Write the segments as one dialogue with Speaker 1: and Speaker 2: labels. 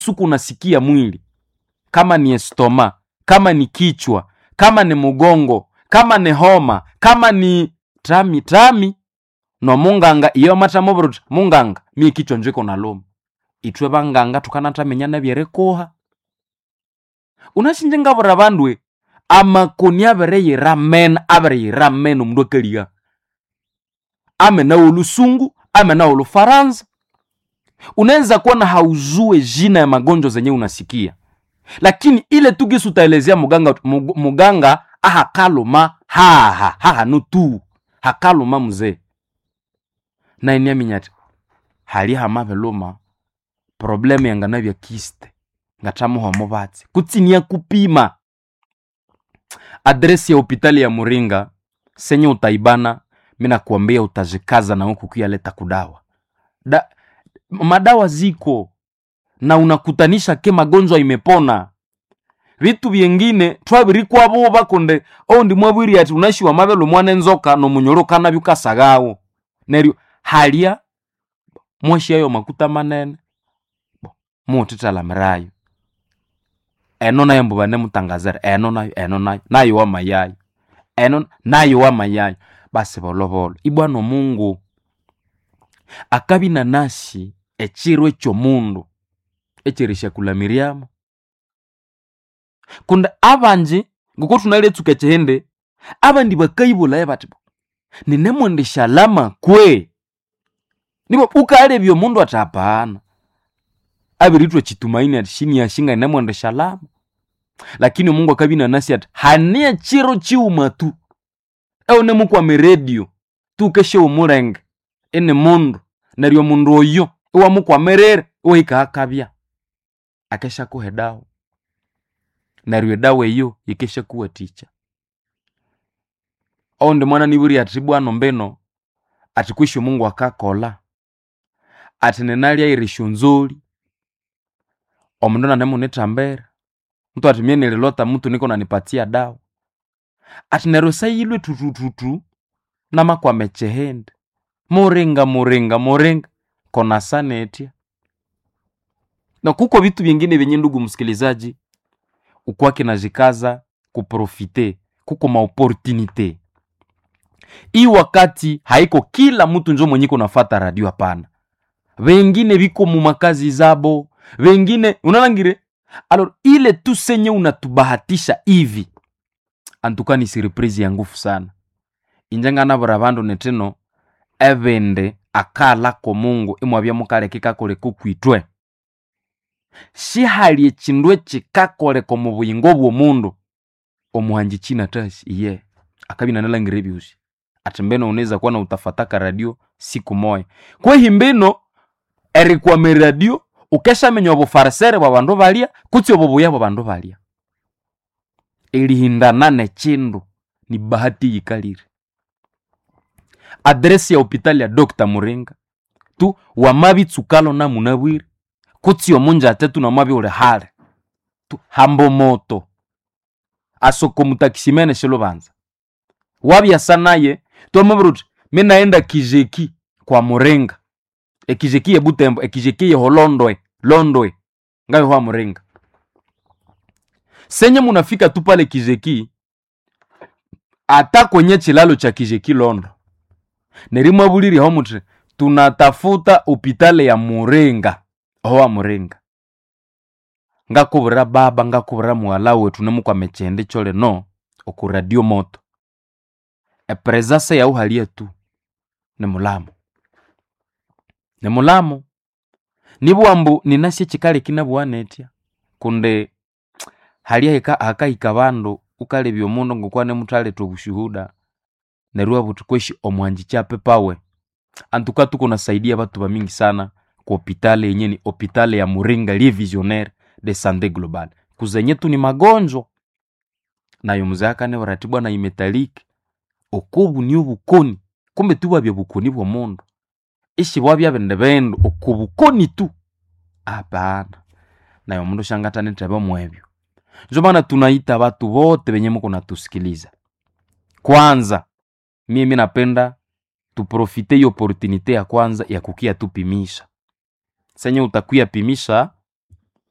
Speaker 1: suku unasikia mwili kama ni estoma kama ni kichwa kama ni mugongo kama ni homa kama ni tami tami no munganga iyo matamovuruti munganga mie kichwa njiko naluma itwe vanganga tukanatamenyana vyerekuha unashinjengavura vandwe amakoni avereyira mena avereyira mena omundu akaliga amenawo olusungu amenawo lufaransa unaweza kuona hauzue jina ya magonjwa zenye unasikia lakini ile tu gisi utaelezea muganga mug- muganga ahakaluma haha hahanu tu hakaluma mzee nainiaminyati hali hamaveluma problemu yangana vya kiste ngatamuhomo vatsi kutsinia kupima adresi ya hopitali ya muringa senye utaibana minakuambia utazikaza na huku kuyaleta kudawa da, madawa ziko na unakutanisha ke magonjwa imepona vitu vyengine twavirikwavo konde oundi mwavwiri ati unashiwa mavelo mwana enzoka nomunyolokana vyukasagawo neryo halya mwashiayo makuta manene Bo, mutitalamirayo eno nayo mbu vanemutangazira eno nayo eno nayo nayo wamayayo eno nayo wamayayo basi volovolo ibwana omungu akabina nasi echiro ekyomundu echirishakulamiriamo kundi abanji ngoko tunaletsuka chihende abandi bakaibulaye bati bo ninemwendeshalama kwe nibo ukalebya omundu ati apana abiritwa chitumaini ati shini yashinga ninemwendeshalama lakini omungu akabina nasi ati hania chiro chiuma tu eune mukwame redio tukeshe omulenge ini mundu neryo mundu oyo iwamukwamerere iwahika akabya akesha kuhe dawa neryo edawa eyo yikesha kuwaticha oundi mwana niburi ati bwana mbeno ati kwishi mungu akakola ati ninalya irisho nzoli omundu nanemunitambera mtu ati mie nililota mtu niko nanipatia dawa ati neryo sayilwe tutututu namakwame chehende muringa muringa muringa kona sanetya na kuko vitu vingine vyenye ndugu msikilizaji ukwake najikaza kuprofite kuko maoportunite hii wakati haiko kila mtu njo mwenye kunafata radio hapana vengine viko mumakazi zabo vengine unalangire alors ile tu senye unatubahatisha hivi antuka ni surprise ya ngufu sana injenganavura vandu netino evende akalako mungu imwavya mukaleke kakoleko kwitwe shihali echindu echikakoleka omu buyingo bw'omundu omuhanji china tasi iye akabina nalangire ebyusi ati mbeno unaweza kuwa na utafataka radio siku moya kwehi mbino erikwama radio ukeshamenya obufarisere bwa bandu balya kutsi obubuya bwa bandu balya erihindana nechindu ni bahati yikalire adresi ya hopitali ya dr muringa tu wamabitsukalo namunabwire kutsi omunja atetu namabi uli hale tu hambo moto asoko mutakisimene shilubanza wabyasa naye twamabiri uti minaenda kijeki kwa muringa ekijeki ye butembo ekijeki ye holondwe londwe ngayo hwa muringa senye munafika tu pale kijeki ata kwenye chilalo cha kijeki londo nerimwabuliri ho muti tunatafuta upitale ya muringa owa muringa ngakuvira baba ngakuvira muhala wetu nemukwame chende chole no oku radio moto epresase yauhalia tu ni mulamu ni mulamu nibwambu ninasye chikali kinabwanetya kunde halia hika hakahika bandu ukalebya omundu ngokwa nemuthaleta obushuhuda neryo wabuthi kweshi omwanji chape pawe antuka tuko nasaidia batu bamingi sana ku hopitale yenye ni hopitale ya muringa lie visionnaire de sante global kuzenye tu ni magonjwa nayo mzee akane baratibwa na imetaliki okubu ni obukoni kumbe tu bwabya bukoni bwa mundu ishi bwabya bindi bindu okubukoni tu hapana nayo mundu shangatanitebe mwebyo njo maana tunaita batu bote benye muko natusikiliza kwanza mimi napenda tuprofite hiyo opportunite ya kwanza ya kukia tupimisha senye utakuya pimisha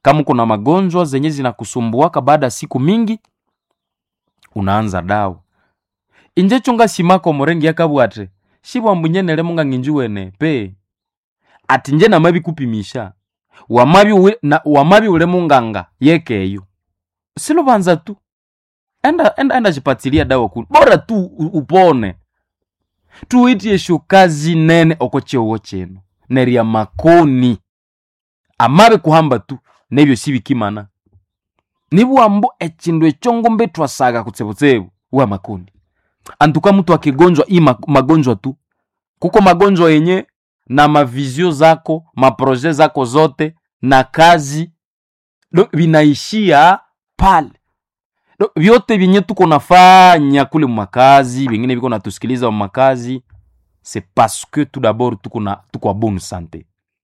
Speaker 1: kama kuna magonjwa zenye zinakusumbuaka baada ya siku mingi unaanza dawa inje chunga simako murengi yakabwate shibwambunyenele munga nginjuwene pe ati nje namabi kupimisha wamabi ule, na, wamabi ule munganga yekeyo silubanza tu enda enda enda chipatilia dawa kuni bora tu u- upone tuitie shukazi nene oko chewo chenu nerya makoni amabe kuhamba tu nebyo sibikimana nibwambu echindu echo ngombe twasaga kutsebutsebu wa makoni antuka mtu akigonjwa hii ma- magonjwa tu kuko magonjwa yenye na mavizio zako maproje zako zote na kazi do vinaishia pale do, vyote vyenye tuko nafanya kule mumakazi vingine viko natusikiliza mumakazi c'est parce que tout d'abord tuko na tuko a bonne santé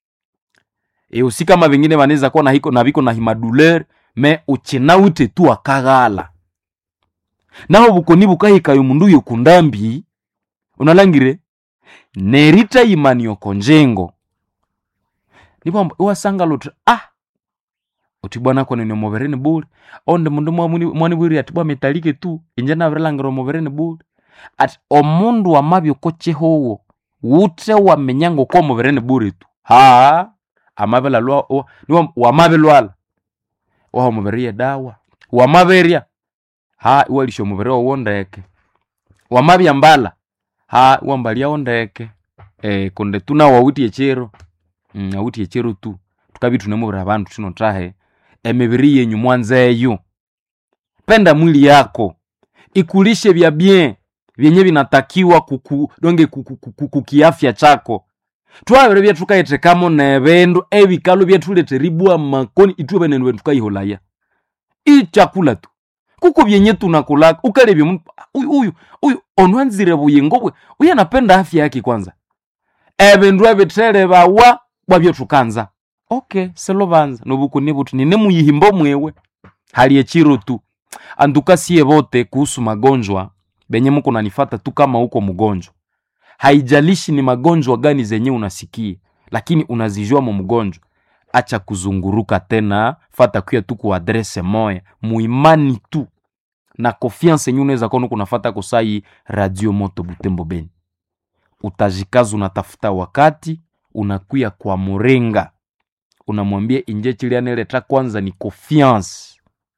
Speaker 1: e usi kama vingine vanaweza kuwa na hiko na viko na himadouleur me uchinaute tu akaghala naho bukoni bukahikayo mundu uyo kundambi unalangire nerita imani yoko njengo nibwamba iwasanga luti ah uti bwana kone ni movereni bule onde mundu mwamuni- mwanibwiri ati bwa metalike tu inje navirilangiro movereni bule ati omundu wamabyoko chehowo wute wamenyango ko movereni bule tu ha amabela lwa wa- niwa- wamabelwala waha muberie dawa wamaberya ha iwalisha omubiri wowo ndeke wamabya mbala ha iwambalyawo ndeke eh, kunde tuna wawuti echero mm, awuti echero tu tukabi tunemubiri abandu tuno trahe emibiri yenyu mwanzeyo penda mwili yako ikulishe vya bien vyenye vinatakiwa kuku, donge kuku- kuku- kukiafya chako twabere byetukayetekamo nebindu ebikalo byetuleteribwa makoni itwe benenu bendu tukayiholaya ichakula tu kuko vyenye tunakulaka ukalebya mtu uyu uyu uyu onwanzire buyingo bwe uyu anapenda afya yake kwanza ebindu ebithere bawa bwabyo tukanza okay selubanza nobukuni buti nine muyihimbo mwewe hali echiro tu anduka siye bote kuhusu magonjwa benye muko nanifata tu kama uko mgonjwa haijalishi ni magonjwa gani zenye unasikia lakini unazijua mu mgonjwa acha kuzunguruka tena fata kuya tu ku adrese moya muimani tu na confiance yenye unaweza kuwa nuko unafata kusai radio moto butembo beni utajikaza unatafuta wakati unakuya kwa murenga unamwambia inje chilianeleta kwanza ni confiance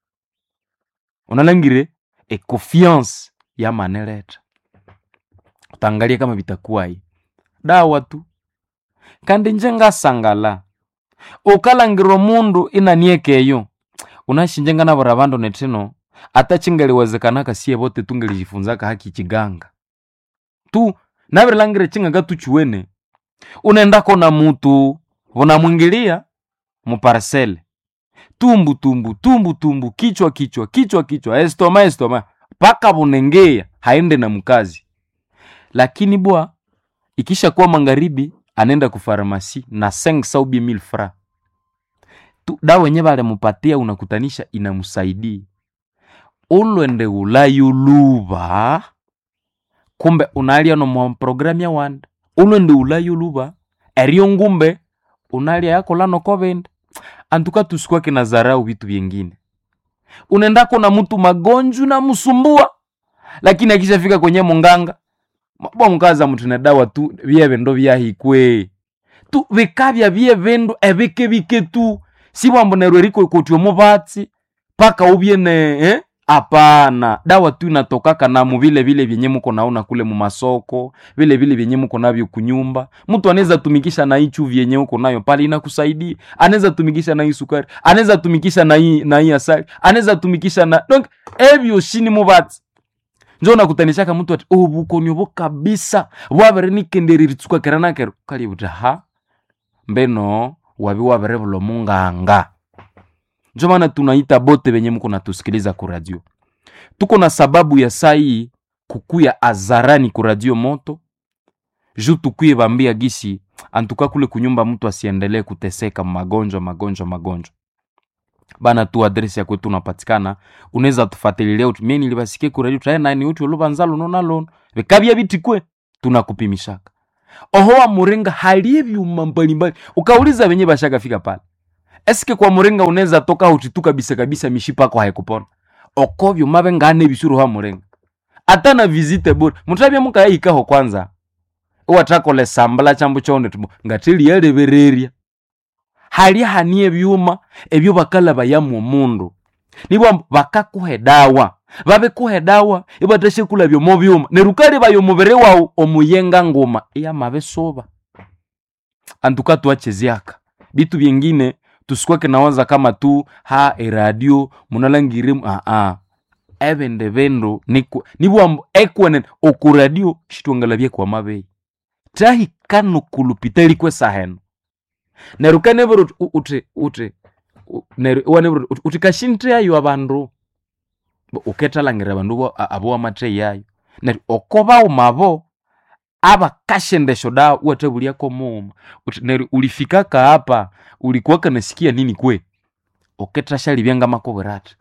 Speaker 1: unalangire e confiance yamaneleta utangalia kama vitakuwa hii dawa tu kandi nje ngasangala ukalangirwa mundu inaniekeyo unashinjenga navora vandu netino ata chingeliwezekanaka siye vote tungelijifunzaka haki chiganga tu navirilangire chinganga tuchuwene unaendako na mutu vunamwingilia muparsele tumbu tumbu tumbu tumbu kichwa kichwa kichwa kichwa estoma estoma paka vunengeya haende na mkazi lakini bwa ikisha kuwa magharibi anaenda kufarmasi na 5 saubi mil fra tu dawa wenye valemupatia unakutanisha inamsaidia ulwende ulayuluva kumbe unalia no mwa programu ya wanda ulwende ulayuluva erio ngumbe unalia yakola nokovende antuka tusikwake na zarau vitu vyengine unaendako na mtu magonjwa na msumbua lakini akishafika kwenye munganga bonkaza mtu na dawa tu vyeve ndo vyahikwe tu vikavya vye vindu evike vike tu sibwambonerwe riko kotyo muvatsi paka ubye ne eh? apana dawa tu inatokaka namu vile vile vyenye muko naona kule mumasoko vile vile vyenye muko navyo kunyumba mtu anaweza tumikisha na hii chuvi yenye uko nayo pale inakusaidia anaweza tumikisha na hii sukari anaweza tumikisha na hii na hii asali anaweza tumikisha na donc evyo shini muvatsi njo nakutanishaka mtu ati obukoni obo kabisa bwabere nikendereri tsuka kera nakero kali buti ha mbeno wabi wabere bulo munganga njo maana tunaita bote benye muko natusikiliza ku radio tuko na sababu ya sai kukuya azarani ku radio moto ju tukuye bambia gisi antuka kule kunyumba mtu asiendelee kuteseka magonjwa magonjwa magonjwa bana tu adresi ya kwetu unapatikana unaweza tufatililia uti mie nilibasikie kuradio tae nani uti olubanza luno na luno vikabya bitikwe tunakupimishaka oho wa murenga halie vyuma mbalimbali ukauliza venye bashakafika pale eske kwa muringa unaweza toka utitu kabisa kabisa mishipa yako haikupona okovyo mave ngane bisuru ha muringa ata na visite bure mutabya mukayahikaho kwanza iwathakole sambala chambo chone tumo ngatili yalebererya hali hani ebyuma ebyo bakalaba yamu omundu nibwo bakakuha edawa babikuha edawa ibathashe kulabya omu byuma neryo ukalibaya omubiri wawu omuyenga nguma iyamabisuba antuka tuacheziaka bitu byengine tusikwake nawaza kama tu ha eradio munalangire aa ebindi bindu niku- nibwambu ekwenen okuradio shitwangalabye kwa mabeyi tahikano kulupita likwe saheno neryo kanebera uti uti uti u- neryo iwanebera uti uti kashintheyayo abandu Bo- ukethalangira abandu bo- a- abo wamatheyayo neryo oko bawumabo abakashendesho dawa uwathabulyako muuma uti neryo ulifika kaapa ulikuwa kanasikia nini kwe ukethashalibya ngamakubwira athi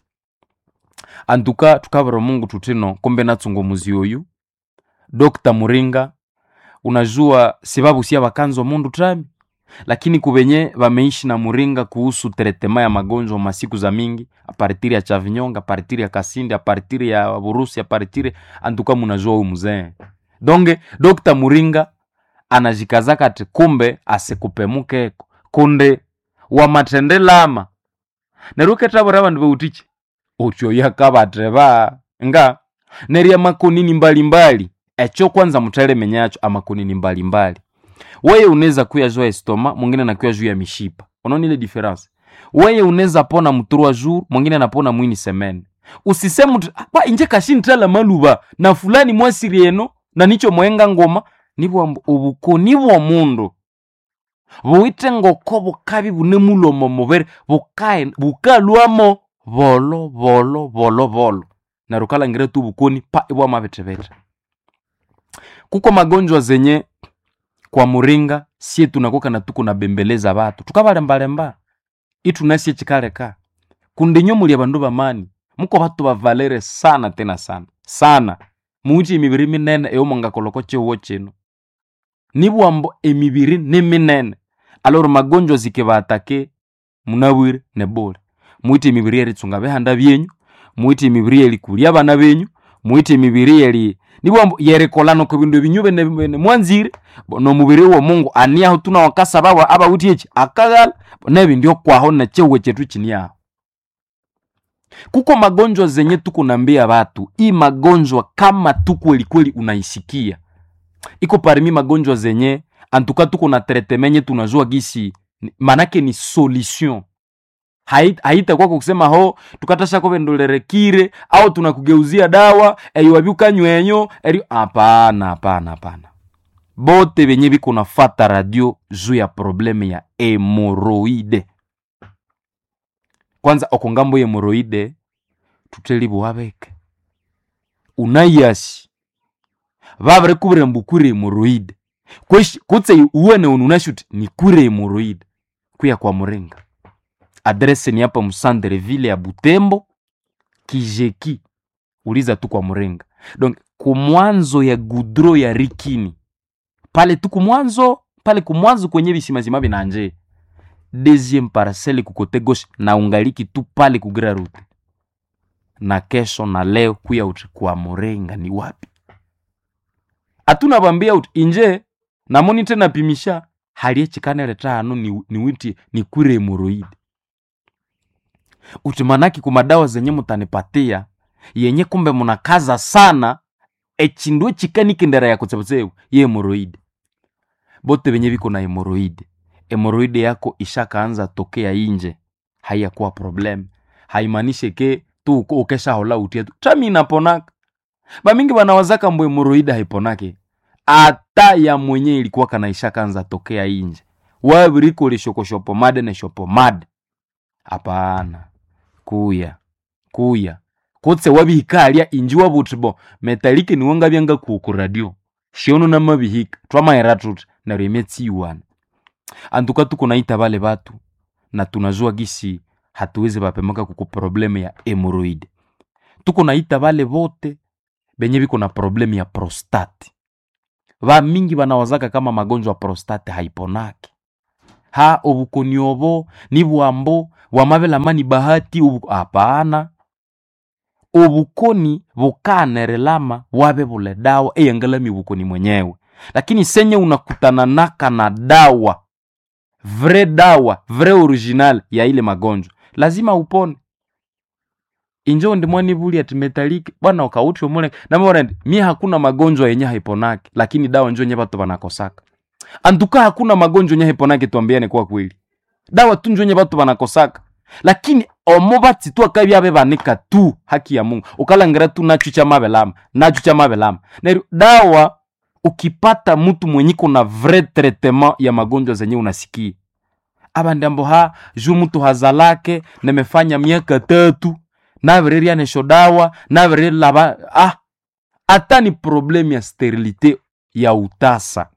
Speaker 1: antuka tukabira mungu tutino kumbe natsunga omuzi oyu dr muringa unajua sibabusia bakanza omundu tami lakini kubenye bameishi na muringa kuhusu teretema ya magonjwa masiku za mingi apartiri ya chavinyonga apartiri ya kasindi apartiri ya burusi apartiri antuka munajua huyu mzee donge dr muringa anajikazaka ati kumbe asikupemukeko kunde wamathendelama neryo ukethabwira abandu beutichi utyoyakabatheba nga neryo amakonini mbalimbali ekyo kwanza muthalemenyacho amakonini mbalimbali weye unaweza kuyajua estoma mwingine nakuya juu ya mishipa unaona ile difference weye unaweza pona mturwa jour mwingine anapona mwini semene usiseme mtu pa inje kashintala maluba na fulani mwasiri eno na nicho mwenga ngoma nibwo ubukoni bwo mundu buwite ngoko bukabi bune mulomo mubere bukae bukalwamo bolo bolo bolo bolo na rukalangire tu bukoni pa ibwa mabetebete kuko magonjwa zenye kwa muringa sie tunakoka na tuko nabembeleza batu tukabalembalemba itunasie chikaleka kundinyo muli abandu bamani muko batu bavalere sana tena sana sana muchi emibiri minene eyomongakoloko chihuwo chino nibwambo emibiri ni minene aloro magonjwa zikibatake munabwire nebule mwite emibiri eritsunga bihanda byenyu mwite emibiri elikulya abana benyu mwite emibiri eli nibwambo yerikolana ku bindu ebinyu bene bene mwanzire bo nomubiri womungu aniaho tuna wakasa bawa abawuthi eki akaghala nebindi okwaho nechihuwe chetu chiniaho kuko magonjwa zenye tukunambia batu hii magonjwa kama tu kweli kweli unaisikia iko parmi magonjwa zenye antuka tuko na tretemenye tunajua gisi ni- manake ni solution Hai- haitakuwa kusema ho tukatashako vendolerekire au tunakugeuzia dawa eyiwavyukanywenyo eri hapana hapana hapana bote benye biko nafata radio juu ya probleme ya hemoroide kwanza oko ngambo ya hemoroide tutelibuwabeke unayasi vavire kuvire mbukure hemoroide Kweshi- kutse uwene ununashuti ni kure hemoroide kuya kwa muringa adrese ni hapa msandere vile ya butembo kijeki uliza tu kwa muringa donc kumwanzo ya gudro ya rikini pale tu kumwanzo pale kumwanzo kwenye bisimazima binanje deuxième parcelle kukote gauche na ungaliki tu pale kugira rute na kesho na leo kuya uti kwa muringa ni wapi atuna bambia uti inje namoni tena pimisha halie chikanele tano ni, ni witi ni kure hemoroide uti manaki kumadawa zenye mutanipatia yenye kumbe munakaza sana echindu chikanikendera ya kutsebutsebu ye hemoroide bote benye biko na hemoroide hemoroide yako ishakaanza tokea inje haiyakuwa problem haimanishe ke tu uko- ukeshahola utie tu tami inaponaka bamingi banawazaka mbo hemoroide haiponake ata ya mwenye ilikuwa kana ishakaanza tokea inje wabiriko lishokoshopo ne shopomade hapana kuya kuya kutse wabihikalia inji wabutibo metalike niwonga byanga kuku radio shiono na mabihika twamaera tuti neryo imetsiwana antuka tuko naita bale batu na tunajua gisi hatuwezi bapemaka kuku probleme ya hemoroid tuko naita bale bote benye biko na probleme ya prostate ba mingi banawazaka kama magonjwa ya prostate haiponaki ha obukoni obo ni bwambo bwamabelama ni bahati obu... hapana obukoni bukanerelama bwabe bule dawa eyangalami bukoni mwenyewe lakini senye unakutana naka na dawa vre dawa vre original ya ile magonjwa lazima upone injo ndimwani buli ati metaliki bwana ukauti omule namona ndi mie hakuna magonjwa yenye haiponake lakini dawa njo nye batu banakosaka antuka hakuna magonjwa yenye haiponake twambiane kwa kweli dawa tu njo nye batu banakosaka lakini omo bati tu akabyabe banika tu haki ya mungu ukalangira tu nacho cha mabelama nacho cha mabelama neryo dawa ukipata mtu mwenye kuna vrai traitement ya magonjwa zenye unasikia abandi ambo ha ju mtu hazalake nemefanya miaka tatu navirerya nesho dawa navirelaba ah hata ni problemu ya sterilite ya utasa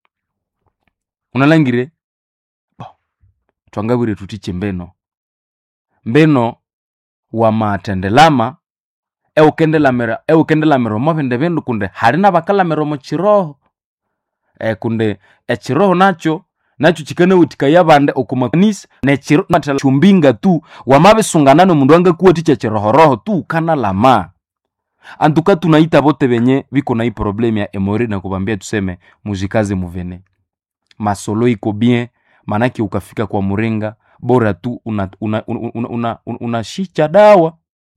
Speaker 1: unalangire bo twangabwire tutiche mbeno mbeno wamatendelama eukendelamira eukendelamira mobindi bindu kunde hali nabakalamira omu chiroho e, kunde echiroho nacho nacho chikanawutikaya bande okumakanisa nechiro chumbinga tu wamabisungana nomundu angakuwatikya chirohoroho tu ukanalama antuka tunaita bote benye biko na hii problemu ya emori na kubambia tuseme mujikaze muvene masolo iko bien manake ukafika kwa muringa bora tu una, una, una, una, una, una, unashicha dawa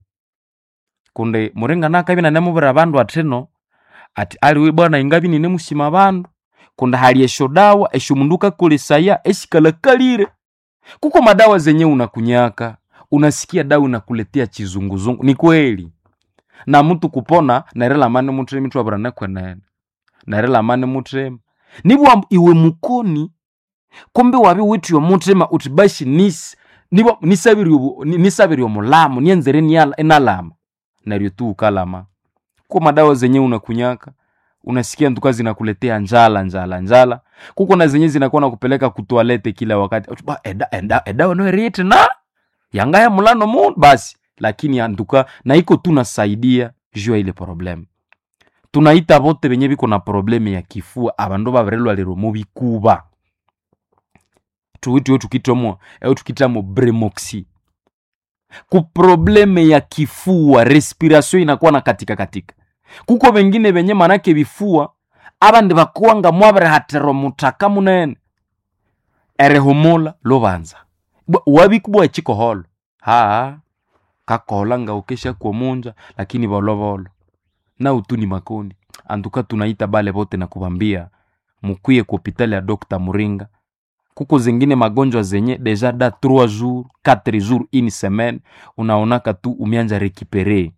Speaker 1: kunde muringa nakabi nanemubira bandu atino ati aliwe bwana ingabi ninemusima bandu kundi hali esho dawa esho mundu ukakolesaya eshikalakalire kuko madawa zenye unakunyaka unasikia dawa unakuletea chizunguzungu ni kweli na mtu kupona narelamane mutremi twabirane kwenene narelamane mutrema nibwa iwe mukoni kumbe wabi wityo mutrema uti bashi nisi nibwa nisabiri nisabiri omulamu nienzere niala enalama naryo tu ukalama kuko madawa zenye unakunyaka unasikia ntuka zinakuletea njala njala njala kuko na zenye zinakuwa nakupeleka kutoalete kila wakati ba eda eda eda noerite na yangaya mulano mu basi lakini antuka na iko tu nasaidia juu ya ile problem tunaita bote benye biko na probleme ya kifua abandu babirelwa lero mu bikuba tuwitiyo tukitomo eu tukitamo bremoxi ku probleme ya kifua respiration inakuwa na katika katika kuko bengine benye manake bifua abandi bakuwanga mwabere hatero mutaka munene erehumula lubanza wabikubwa chikoholo haa kakohola nga ukesha kuomunja lakini volovolo na utuni makoni antuka tunaita bale bote na kubambia mukwiye ku hopitali ya Dr. Muringa kuko zingine magonjwa zenye deja da 3 jours 4 jours une semaine unaonaka tu umianja rekipere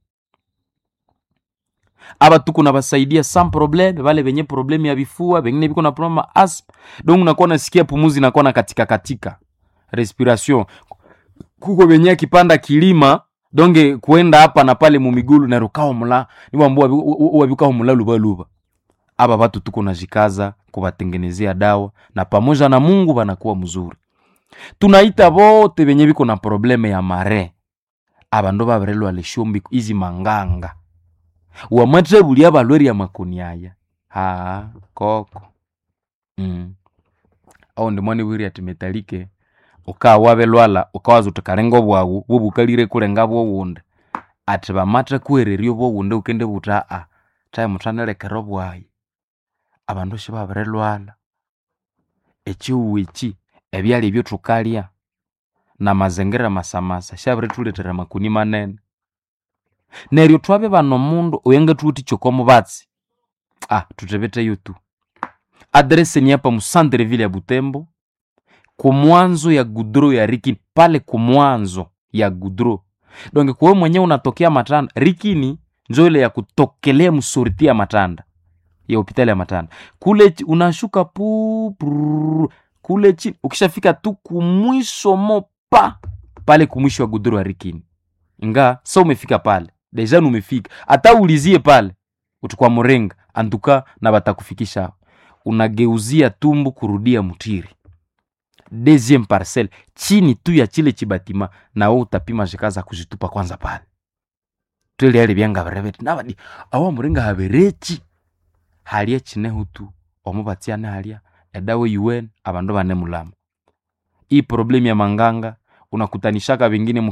Speaker 1: aba tuko na basaidia sans problème bale benye problème ya bifua bengine biko na problème ya asthme donc unakuwa nasikia pumuzi inakuwa na katika katika respiration kuko benye akipanda kilima donge kuenda hapa na pale mumigulu na rukao mula niwambua wabikao mula luba luba aba batu tuko najikaza kubatengenezea dawa na pamoja na Mungu banakuwa mzuri tunaita bote benye biko na probleme ya mare aba ndo baberelwa leshombi izi manganga wamatre bulia balweri ya makoni aya ha koko mm. au ndi mwani bwiri ati metalike ukaa wabelwala ukawaza uti kalenga obwawu bubukalire kulenga bwowunde ati bamatre kuhererya obwowunde ukende buta a tae muthanelekera obwayi abandu sibabirelwala ekiwu eki ebyalya ebyo thukalya na mazingira masamasa shabirithulethera makuni manene neryo thwabe bana omundu oyangathuwithikya oko mubatsi ah thuthebetheyo tu adrese ni hapa musantreville ya butembo kumwanzo ya gudro ya rikini pale kumwanzo ya gudro donge kuwe mwenyewe unatokea matanda rikini njo ile ya kutokelea msoriti ya matanda ya hopitali ya matanda kule chi- unashuka pu prrrr, kule chini ukishafika tu kumwisho mopa pale kumwisho wa gudro ya rikini nga sa umefika pale deja numefika hata ulizie pale utukwa murenga antuka na batakufikisha unageuzia tumbu kurudia mutiri deuxième parcelle chini tu ya chile chibatima nawe utapima zikaza kuzitupa kwanza pale twele yali byanga birebeti nabadi awa murenga haberechi halya chinehu tu omubatsiane halya edawe un abandu bane mulama hii problemu ya manganga unakutanishaka vingine